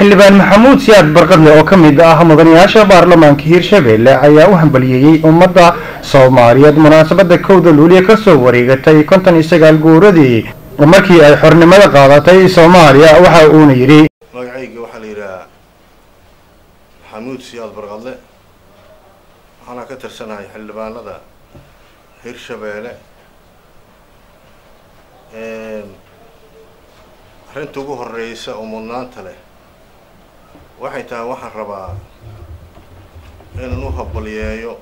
xildhibaan maxamuud siyaad barqadle oo ka mid ah mudanayaasha baarlamaanka hiirshabelle ayaa u hambaliyeeyey ummadda soomaaliyeed munaasabada kowda luuliya kasoo wareegatay konton iyo sagaal guuradii markii ay xornimada qaadatay soomaaliya waxa uuna yidhi magacayga waxaa la yidhahaa maxamuud siyaad barqadle waxaana ka tirsanahay xildhibaanada hirshabeelle arrinta ugu horeysa oo mudnaanta leh waxay tahay waxaan rabaa inaan u habaliyeeyo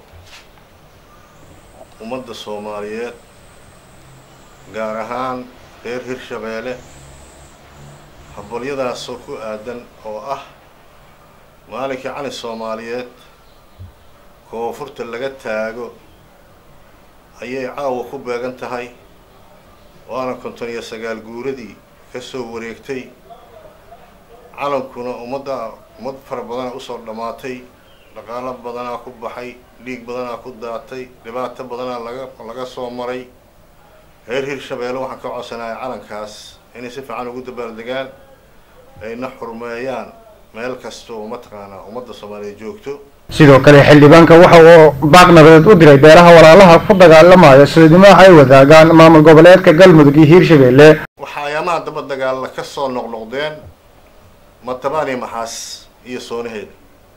ummadda soomaaliyeed gaar ahaan reer hirshabeelle habalyadaasoo ku aadan oo ah maalinkii cali soomaaliyeed koonfurta laga taago ayay caawa ku beegan tahay waana konton iyo sagaal guuradii kasoo wareegtay calankuna ummadda ummad fara badanaa usoo dhammaatay dhaqaalo badanaa ku baxay dhiig badanaa ku daatay dhibaato badanaa laga laga soo maray reer hirshabeelle waxaan ka codsanahay calankaas inay si fiican ugu dabaaldegaan ayna xurmeeyaan meel kasta oo mataqaanaa ummadda soomaaliyeed joogto sidoo kale xildhibaanka waxa uu baaq nabadeed u diray beelaha walaalaha ku dagaalamaya soodnimaha ay wadaagaan maamul goboleedka galmudug iyo hiirshabelle waxaa ayaamaha daba dagaalla ka soo noqnoqdeen matabaani maxaas iyo soonaheeda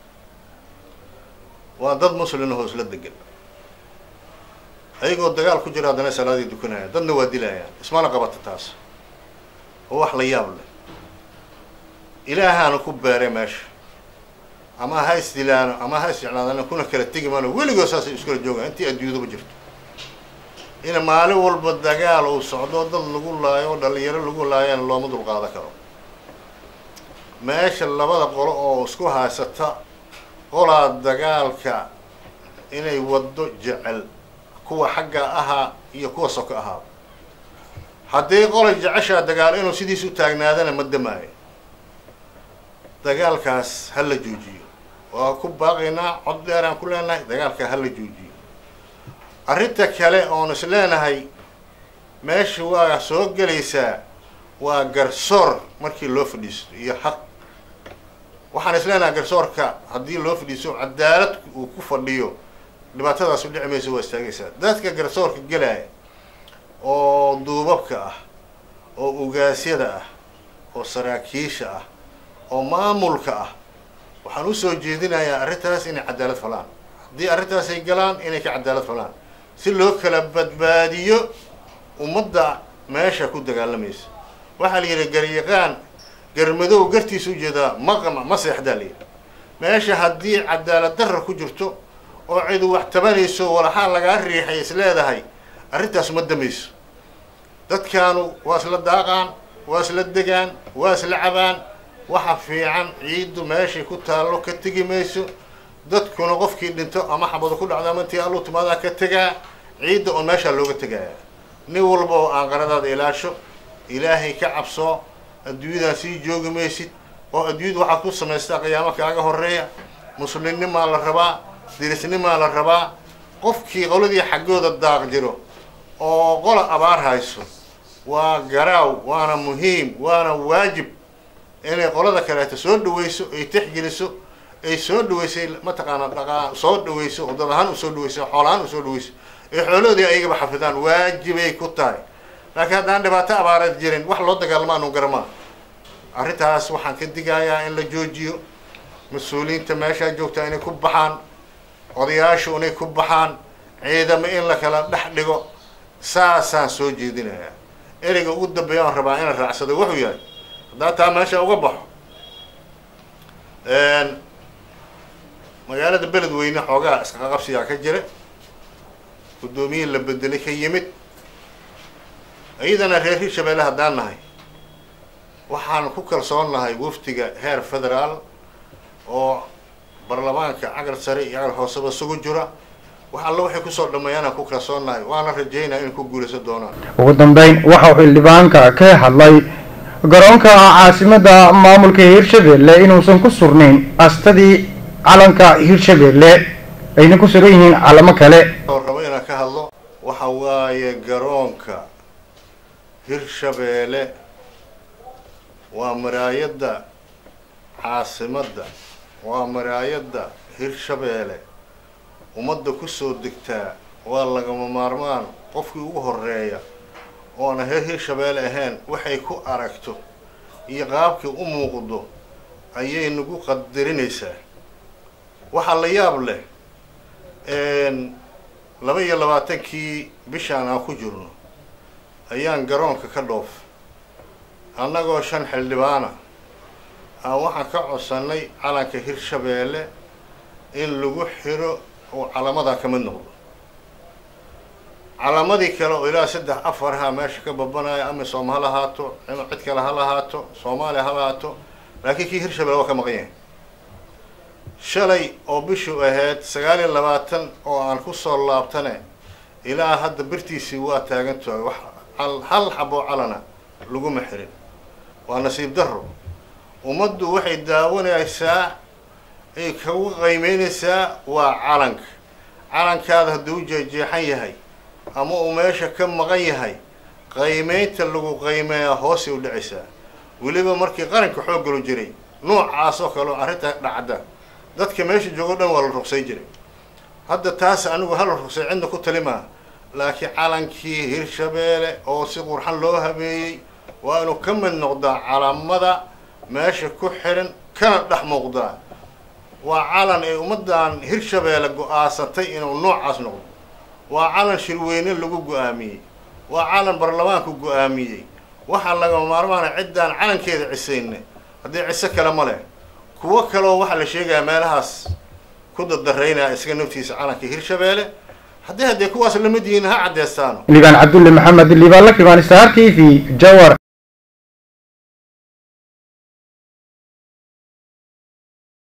waa dad muslina hoosla degan ayagoo dagaal ku jira haddana salaadii dukanayaan dadna waa dilayaan ismana qabata taas oo wax la yaab leh ilaahaana ku beeray meesha ama ha isdilaano ama ha isjeclaadana kuna kala tegi maano weligood saasay iskula joogaan intii adduunyadaba jirto in maalin walba dagaal uu socdo dad lagu laayo oo dhalinyaro lagu laayana looma dulqaadan karo meesha labada qolo oo isku haysata qolaa dagaalka inay waddo jecel kuwa xagga ahaa iyo kuwa soko ahaa haddii qola jeceshaa dagaal inuu sidiis u taagnaadana ma damaayo dagaalkaas ha la joojiyo waa ku baaqaynaa cod dheer aan ku leenahay dagaalka ha la joojiyo arrinta kale oon is leenahay meesha waa soo gelaysaa waa garsoor markii loo fadhiisto iyo xaq waxaan is leenahay garsoorka haddii loo fadhiisto cadaalad uu ku fadhiyo dhibaatadaas u dhici maysa waa istaagaysaa dadka garsoorka gelaya oo duubabka ah oo ugaasyada ah oo saraakiisha ah oo maamulka ah waxaan usoo jeedinayaa arrintaas inay cadaalad falaan haddii arrintaas ay galaan inay ka cadaalad falaan si loo kala badbaadiyo ummadda meesha ku dagaalamaysa waxaa la yidhi garyaqaan garmadow gartiisa ujeedaa maqama ma seexdaa layidhi meesha haddii cadaalad darra ku jirto oo cidu wax tabanayso walaxaa lagaa riixay is leedahay arrintaas ma damayso dadkaanu waa isla daaqaan waa isla degaan waa isla cabaan waxa fiican ciiddu meeshay ku taallo ka tegi mayso dadkuna qofkii dhinto ama xabado ku dhacdo ama intii alluu timaadaa ka tegaa ciidda oon meeshaa looga tegaya nin walba oo aan qaradaada ilaasho ilaahay ka cabsoo adduunyadan sii joogi maysid oo adduunyada waxaad ku samaystaa qiyaamo kaaga horeeya muslimnimaa la rabaa dirisnimaa la rabaa qofkii qoladii xaggooda daaq jiro oo qola abaar hayso waa garaaw waana muhiim waana waajib inay qolada kaleeto soo dhaweyso ay tixgeliso ay soo dhaweysay mataqaana dhaqaa soo dhaweyso oo dad ahaan usoo dhaweyso xool ahaan usoo dhaweyso ay xooloodii ayagaba xafidaan waajibay ku tahay laakiin haddaan dhibaato abaareed jirin wax loo dagaalama anu garamaa arrintaas waxaan ka digayaa in la joojiyo mas-uuliyiinta meeshaa joogtaa inay ku baxaan odayaashu inay ku baxaan ciidamo in la kala dhex dhigo saasaan soo jeedinayaa ereyga ugu dambeeya aan rabaa inaan raacsado wuxuu yahay haddaa taa meesha uga baxo magaalada beledweyne xoogaa isqaqabsigaa ka jira guddoomiyihii la bedelay ka yimid iyadana reer hirshabeelle haddaan nahay waxaan ku kalsoon nahay wafdiga heer federaal oo baarlamaanka cagal sare iyo cagal hooseba isugu jira wax alla waxay kusoo dhammeeyaan aan ku kalsoon nahay waana rajaynaya inay ku guulaysan doonaan ugu dambeyn waxa uu xildhibaanka ka hadlay garoonka caasimada maamulka hiirshabelle inuusan ku surnayn astadii calanka hiirshabelle ayna ku sugan yihiin calamo kale oo rabo inaan ka hadlo waxa waaye garoonka hirshabeelle waa maraayadda caasimadda waa maraayadda hirshabeelle ummadda kusoo degtaa waa lagama maarmaan qofkii ugu horeeya oona heer hirshabeelle ahayn waxay ku aragto iyo qaabkii u muuqdo ayay nagu qadarinaysaa waxaa la yaab leh laba iyo labaatankii bishaan aan ku jirno ayaan garoonka ka dhoof annagoo shan xildhibaana aan waxaan ka codsannay calanka hirshabeelle in lagu xiro oo calamadaa ka mid noqdo calamadii kale oo ilaa saddex afarha meesha ka babanaya amisom ha lahaato cid kale ha lahaato soomaaliya ha lahaato laakiin kii hirshabelle waa ka maqan yahay shalay oo bishu ahayd sagaal iyo labaatan oo aan kusoo laabtane ilaa hadda birtiisii waa taagantahay wax hal xaboo calana laguma xirin waa nasiib darro ummaddu waxay daawanaysaa ay kagu qiimeynaysaa waa calanka calankaada hadduu u jeejeexan yahay ama uu meesha ka maqan yahay qiimeynta lagu qiimeeyaa hoosay u dhacaysaa weliba markii qaranka xooggalo jiray noocaas oo kale oo arrinta dhacda dadka meesha joogo dhan waa la ruqsay jiray hadda taas anigu hala ruqsay cidna ku talimaa laakiin calankii hirshabeelle oo si qurxan loo habeeyey waa inuu ka mid noqdaa calamada meesha ku xiran kana dhex muuqdaa waa calan ay ummaddan hirshabeelle go-aasatay inuu noocaas noqdo waa calan shirweyne lagu go-aamiyey waa calan baarlamaanku go-aamiyey waxaa lagama maarmaana ciddaan calankeeda cisayne haddii ciso kale ma leh kuwo kaleoo waxaa la sheegayaa meelahaas ku dadaraynaya isaga naftiisa calankii hirshabeelle haddii haddee kuwaas lamid yihiin ha caddeestaano liibaan cabdulle maxamed liibaan la kimaan star t v jawar